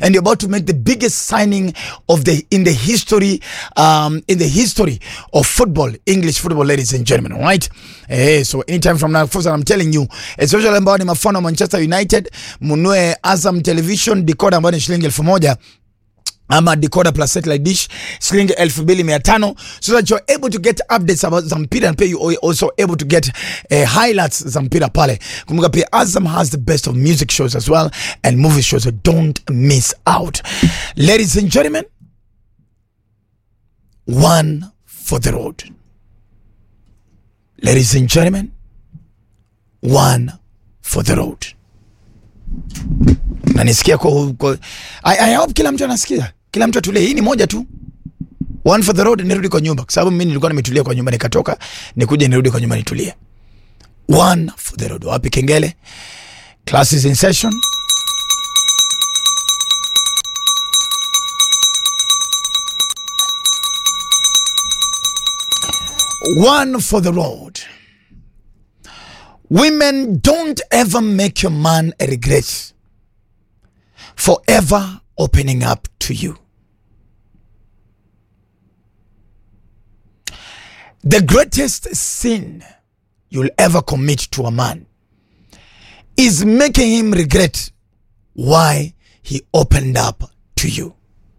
and you're about to make the biggest signing of the in the history um, in the history of football, English football, ladies and gentlemen. All right. Eh, so anytime from now, first I'm telling you, especially ambao ni mafano wa Manchester United, munue Azam Television decoder ambayo ni shilingi elfu moja ama decoder plus satellite dish shilingi elfu mbili mia tano so that you're able to get updates about za mpira and pia you are also able to get uh, highlights za mpira pale kumbuka pia Azam has the best of music shows as well and movie shows so don't miss out ladies and gentlemen one for the road ladies and gentlemen one for the road nanisikia kwa, kwa I, I hope kila mtu anasikia kila mtu atulie hii ni moja tu one for the road nirudi kwa nyumba kwa sababu mimi nilikuwa nimetulia kwa nyumba nikatoka nikuja nirudi kwa nyumba nitulie one for the road wapi kengele classes in session one for the road women don't ever make your man regret forever opening up to you. The greatest sin you'll ever commit to a man is making him regret why he opened up to you.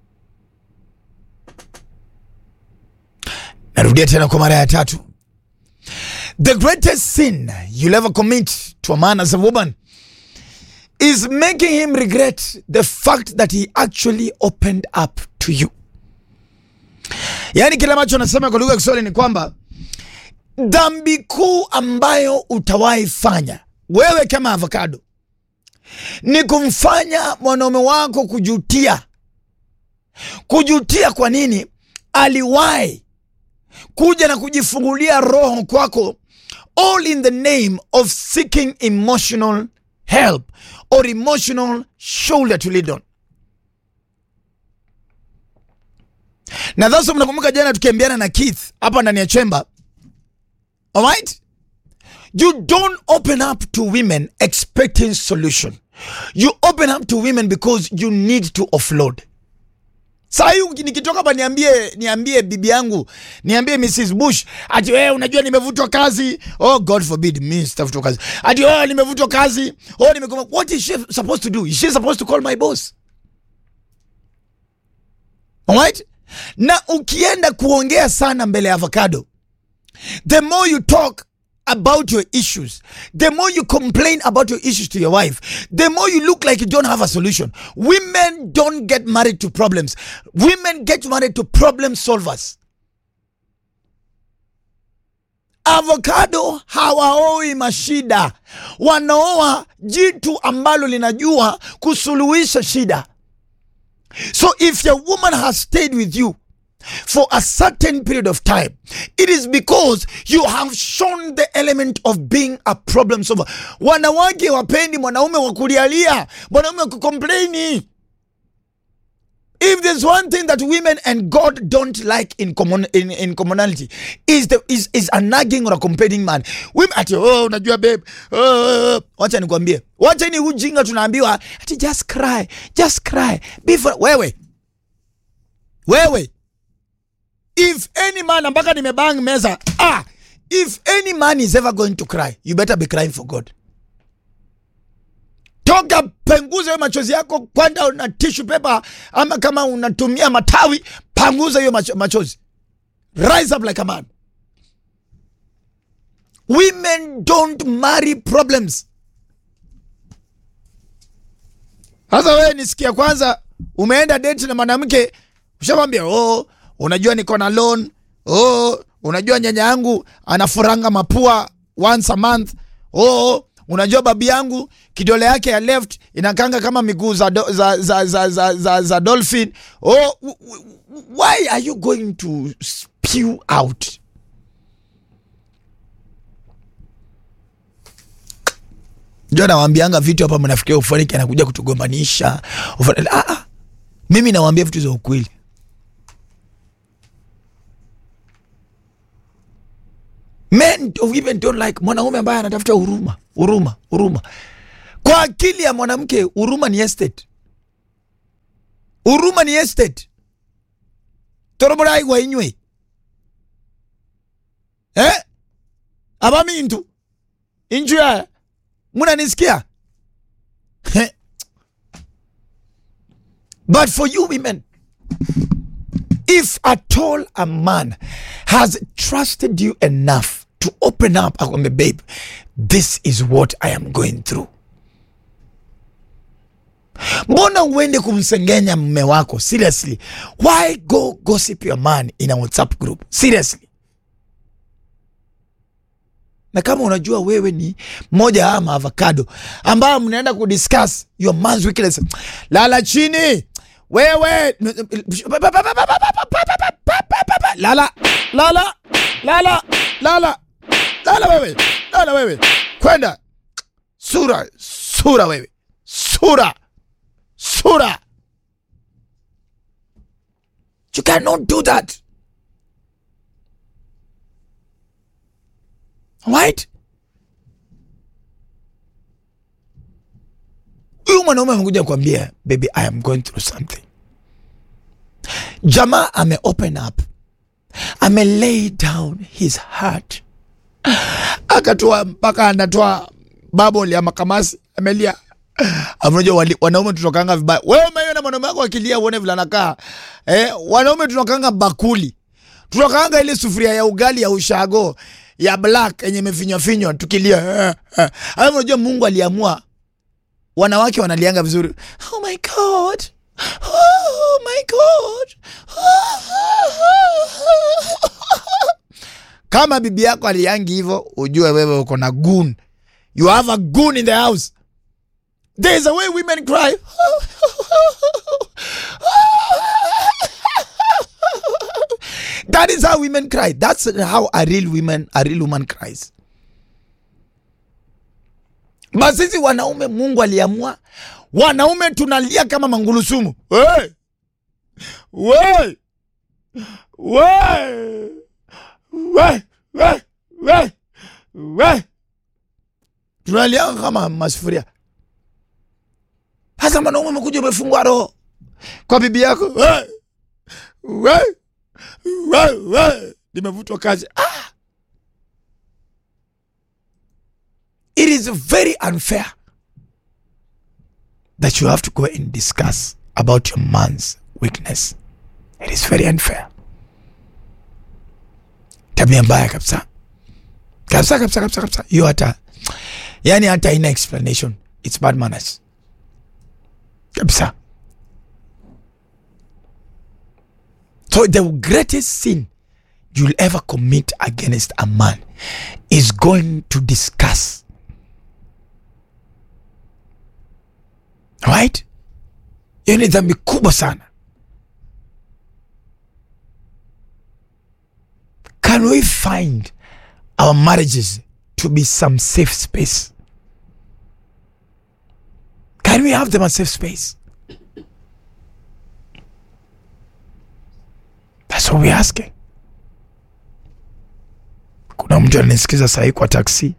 Narudia tena kwa mara ya tatu. The greatest sin you'll ever commit to a man as a woman is making him regret the fact that he actually opened up to you. Yaani kile ambacho nasema kwa lugha ya Kiswahili ni kwamba dhambi kuu ambayo utawahi fanya wewe kama avocado ni kumfanya mwanaume wako kujutia. Kujutia kwa nini? Aliwahi kuja na kujifungulia roho kwako, all in the name of seeking emotional help or emotional shoulder to lean on. Na dhasa, mnakumbuka jana tukiambiana na Keith hapa ndani ya chemba, alright? You don't open up to women expecting solution. You open up to women because you need to offload. Saa hii nikitoka hapa niambie niambie bibi yangu niambie Mrs Bush ati wewe unajua nimevutwa kazi. Oh God forbid mimi sitafutwa kazi. Ati oh nimevutwa kazi. Oh nimekoma. What is she supposed to do? Is she supposed to call my boss? Alright? Na ukienda kuongea sana mbele ya avocado, the more you talk about your issues, the more you complain about your issues to your wife, the more you look like you don't have a solution. Women don't get married to problems. Women get married to problem solvers. Avocado hawaoi mashida, wanaoa jitu ambalo linajua kusuluhisha shida. So if your woman has stayed with you for a certain period of time, it is because you have shown the element of being a problem solver. Wanawake wapendi mwanaume wa kulialia, mwanaume wa kukomplaini. If there's one thing that women and God don't like in common, in, in commonality is the is, is a nagging or a complaining man. Women ati oh, unajua babe, oh, wacha nikwambie, wacha ni ujinga tunaambiwa ati just cry, just cry. Before wewe wewe if any man mpaka nimebang meza ah, if any man is ever going to cry you better be crying for God. Toka penguza hiyo machozi yako, kwenda na tissue paper, ama kama unatumia matawi, panguza hiyo macho, machozi. Rise up like a man. Women don't marry problems. Sasa wewe nisikia kwanza, umeenda date na mwanamke ushamwambia oh, unajua niko na loan oh, unajua nyanya yangu anafuranga mapua once a month oh, unajua babi yangu kidole yake ya left inakanga kama miguu za, do, za, za, za, za, za, za dolphin oh, why are you going to spew out njo nawambianga vitu hapa mnafikiria ufaniki anakuja kutugombanisha ah, ah. mimi nawambia vitu za ukweli men women don't like mwanaume ambaye anatafuta huruma huruma huruma kwa akili ya mwanamke huruma ni estate huruma ni estate toroborai gwainywe eh? aba mintu inju ya munanisikia but for you women if at all a man has trusted you enough to open up akwambe babe this is what i am going through mbona uende kumsengenya mme wako seriously why go gossip your man in a whatsapp group seriously na kama unajua wewe ni moja ya maavocado ambayo mnaenda kudiscuss your man's weakness lala chini wewe lala lala lala lala lala wewe lala wewe kwenda sura sura wewe sura sura you cannot do that right huyu mwanaume amekuja kuambia baby i am going through something jamaa ame open up ame lay down his heart akatoa mpaka anatoa babol ya makamasi amelia Unajua wali- wanaume tunakanga vibaya. Wewe umeiona mwanaume wako akilia uone vile anakaa. Eh, wanaume tunakanga bakuli. Tunakanga ile sufuria ya ugali ya ushago ya black yenye imefinywa finywa tukilia. Eh, eh. Alafu unajua Mungu aliamua wanawake wanalianga vizuri. Oh my god. Oh my god. Kama bibi yako aliangi hivyo, ujue wewe uko na goon. You have a goon in the house. There's a way women cry. that is how women cry. That's how a real woman, a real woman cries. Basi sisi wanaume, Mungu aliamua wanaume tunalia kama mangulusumu. Hey! Hey! Hey! Hey! Hey! Hey! Hey! Tunalia kama masufuria. Sasa mwanaume umekuja umefungwa roho kwa bibi yako, we, we, we, we, nimevutwa kazi. Ah! It is very unfair that you have to go and discuss about your man's weakness. It is very unfair. Tabia mbaya kabisa kabisa kabisa kabisa kabisa, hiyo hata yani hata ina explanation. It's bad manners kabisa. So the greatest sin you'll ever commit against a man is going to discuss. Right? Hiyo ni dhambi kubwa sana. Can we find our marriages to be some safe space? Can we have them a safe space? That's what we're asking. Kuna mtu ananisikiza sahii kwa taksi,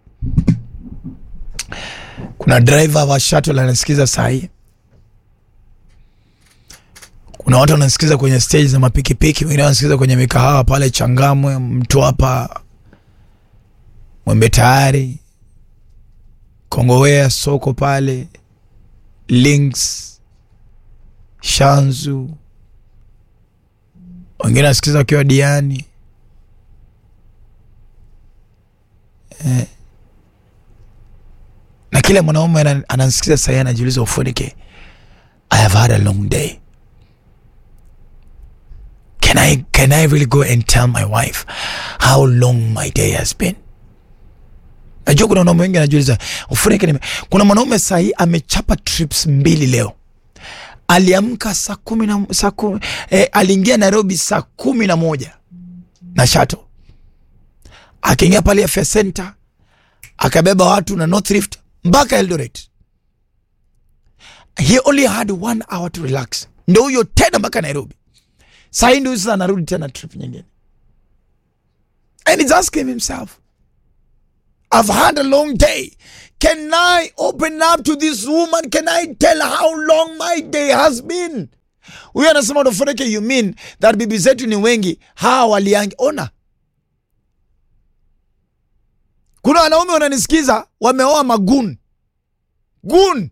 kuna driver wa shuttle ananisikiza sahii, kuna watu wananisikiza kwenye stage za mapikipiki, wengine wanasikiza kwenye mikahawa pale Changamwe, Mtwapa, Mwembe Tayari, Kongowea, soko pale Links, Shanzu, wengine wanasikiza wakiwa Diani eh. Na kila mwanaume ana- ananisikiza sahii anajiuliza, ufunike, I have had a long day can I, can I really go and tell my wife how long my day has been? Najua kuna wanaume wengi anajiuliza ufunike nime. Kuna mwanaume sahii amechapa trips mbili leo, aliamka saa kumi na saa kumi, eh, aliingia Nairobi saa kumi na moja na shato, akaingia pale Afya Center akabeba watu na North Rift mpaka Eldoret. He only had one hour to relax, ndo huyo tena mpaka Nairobi. Sahii ndio sasa anarudi tena trip nyingine, and he's asking himself I've had a long day. Can I open up to this woman? Can I tell her how long my day has been? huyu anasema unaforeke you mean that bibi zetu ni wengi hawa waliangi ona kuna wanaume wananisikiza wameoa magun gun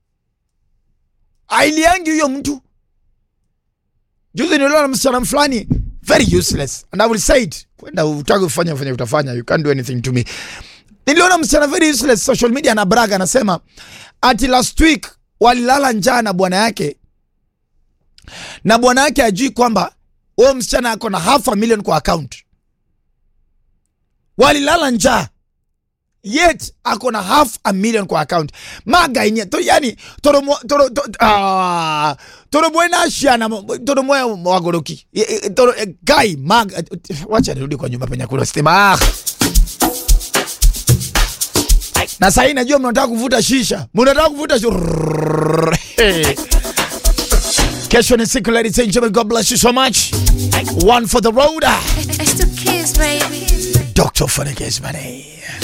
ailiangi huyo mtu juzi niliona msichana fulani very useless and I will say it kwenda utaki kufanya fanya utafanya you can't do anything to me niliona msichana very useless social media na braga anasema ati last week walilala njaa na bwana yake na bwana yake ajui kwamba huyo msichana ako na half a million kwa account walilala njaa yet ako na half a million kwa account maga inye to yani toromo toro to, ah toromo na shiana toromo wagoroki E- e- toro e, guy maga wacha nirudi kwa nyumba penye kuna stima ah. na sasa najua mnataka kuvuta shisha mnataka kuvuta shisha kesho ni siku ladies and gentlemen god bless you so much one for the road It's the kids, baby. dr Funny Money